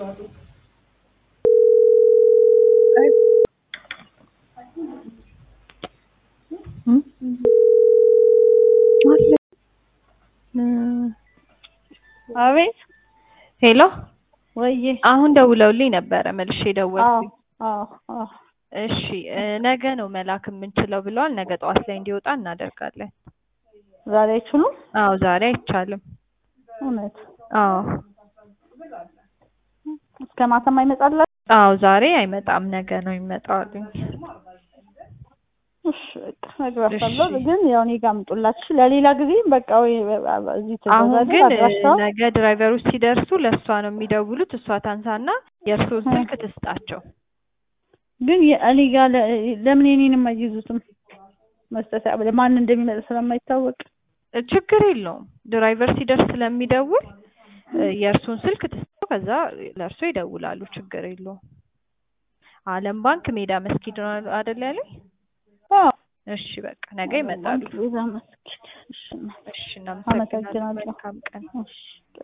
አቤት ሄሎ ወዬ አሁን ደውለውልኝ ነበረ መልሼ ደወልኩኝ። አዎ አዎ እሺ እ ነገ ነው መላክ የምንችለው ብለዋል። ነገ ጠዋት ላይ እንዲወጣ እናደርጋለን። ዛሬ አይችሉም? አዎ ዛሬ አይቻልም። እውነት አዎ እስከ ማታም አይመጣላችሁ? አዎ ዛሬ አይመጣም፣ ነገ ነው የሚመጣው አሉኝ። እሺ በቃ እነግራታለሁ። እሺ። ግን ያው እኔ ጋር አምጡላችሁ ለሌላ ጊዜ በቃ ወይ እዚህ አሁን ትእዛዝ ግን አድራሻው ነገ ድራይቨሮች ሲደርሱ ለእሷ ነው የሚደውሉት። እሷ ታንሳና የእርስዎን ስልክ ትስጣቸው። ግን የ- እኔ ጋር ለ- ለምን የኔንም አይይዙትም? መስጠት ማን እንደሚመጣ ስለማይታወቅ እ ችግር የለውም ድራይቨር ሲደርስ ስለሚደውል እ የእርሱን ስልክ ትስጠው፣ ከዛ ለእርሶ ይደውላሉ። ችግር የለውም። አለም ባንክ ሜዳ መስጊድ ነው አይደል ያለኝ? አዎ እሺ በቃ ነገ ይመጣሉ። ቤዛ መስጊድ። እሺ እሺ እናመሰግናለን። አመሰግናለሁ። መልካም ቀን። እሺ